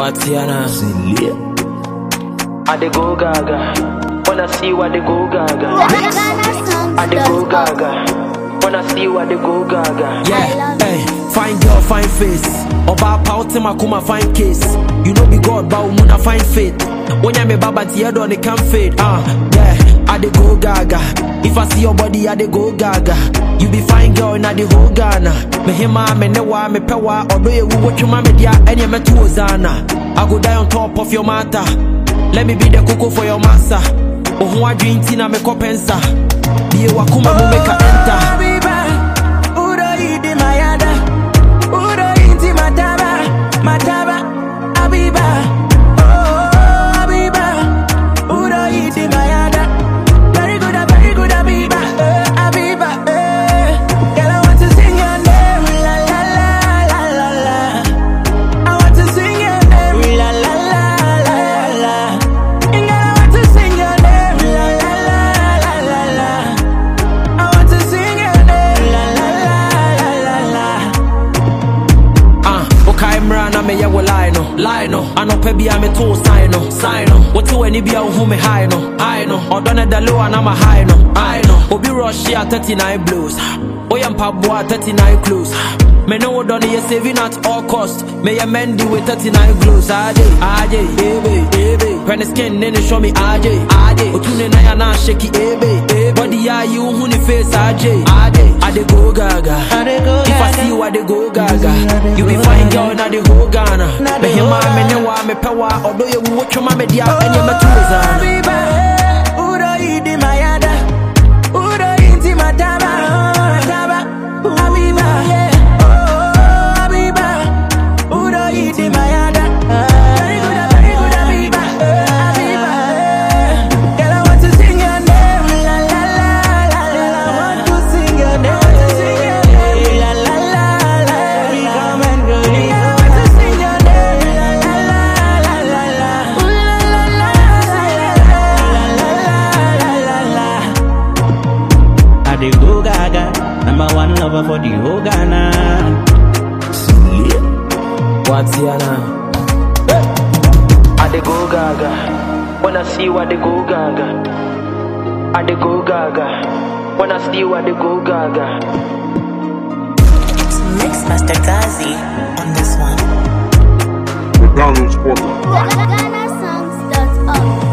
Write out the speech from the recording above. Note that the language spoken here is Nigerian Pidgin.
Watiana. I dey go gaga. Wanna see what they go gaga. I dey go gaga. Wanna see what they go gaga. Yeah, hey, fine girl, fine face. Oba pauti makuma fine case. You know be God, but umuna fine faith. When you me baba tiyedo on the can fade. Ah, uh, yeah, I dey go gaga. If I see your body, I dey go gaga. You be fine girl in the whole Ghana. Me hima, me newa, me pewa. Odo ye wu what you mama dia, any me tu ozana. I go die on top of your matter. Let me be the cocoa for your massa. Oh, I drink tina me kopensa. Be a wakuma mu make a enter. na meyɛ wo lie no lie no anɔpɛ bia metoo sign no sign no wote w'ani bia wohu me high no high no ɔdɔ ne da low a na ma high no high no obi rush a 39 blows woyɛ mpaboa 39 close me ne wo dɔ no yɛ saving at all cost meyɛ mendi with 39 glows aje aje ebe ebe hwɛ ne skin ne ne show me aje aje otu ne nan a na shake ebe ebe body a yi wohu ne face aje aje I dey go gaga if I see you I dey go gaga you be fine girl na the whole Ghana me hima me ne wa me pɛ wa ɔdɔ yɛ wo twema me dia ɛnyɛ mɛto zana dey go gaga. Number one lover for the whole Ghana. Watiana. I dey go gaga. Wanna see what they go gaga. I dey go gaga. Wanna see what they go gaga. It's Mix Master Gazi on this one. The Donald Sporter. GhanaSongs.org